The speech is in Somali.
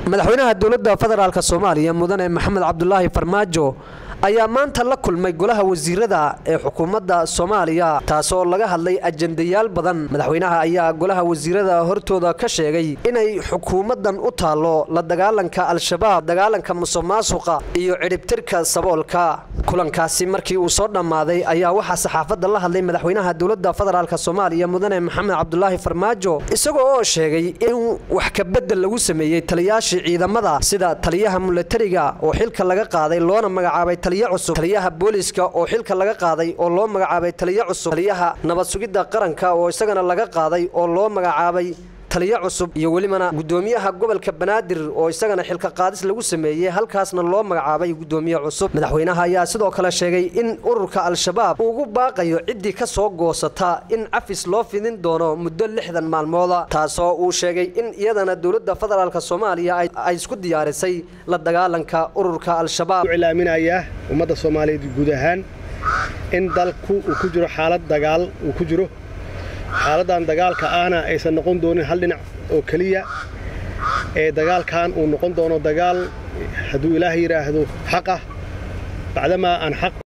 madaxweynaha dowladda federaalk soomaaliya mudane maxamed cabdulaahi farmaajo ayaa maanta la kulmay golaha wasiirada ee xukuumadda soomaaliya taasoo laga hadlay ajendayaal badan madaxweynaha ayaa golaha wasiirada hortooda ka sheegay inay xukuumaddan u taallo la dagaalanka al-shabaab dagaalanka musuqmaasuqa iyo cidhibtirka saboolka kulankaasi markii uu soo dhammaaday ayaa waxaa saxaafadda la hadlay madaxweynaha dowladda federaalk soomaaliya mudane maxamed cabdulaahi farmaajo isagoo oo sheegay in wax kabedel lagu sameeyey taliyaashii ciidamada sida taliyaha milatariga oo xilka laga qaaday loona magacaabay cusub taliyaha booliiska oo xilka laga qaaday oo loo magacaabay taliyo cusub taliyaha nabad sugidda qaranka oo isagana laga qaaday oo loo magacaabay taliyo cusub iyo welibana gudoomiyaha gobolka banaadir oo isagana xilka qaadis lagu sameeyey halkaasna loo magacaabay gudoomiye cusub madaxweynaha ayaa sidoo kale sheegay in ururka al-shabaab ugu baaqayo ciddii ka soo goosata in cafis loo fidin doono muddo lixdan maalmooda taasoo uu sheegay in iyadana dowladda federaalk soomaaliya ay isku diyaarisay la dagaalanka ururka al-shabaab ilaaminayaa ummadda soomaaliyeed guud ahaan in dalku uu ku jiro xaalad dagaal uu ku jiro xaaladdan dagaalka ahna aysan noqon doonin hal dhinac oo keliya ee dagaalkan uu noqon doono dagaal hadduu ilaah yidhaahdo xaq ah bacdamaa aan xaq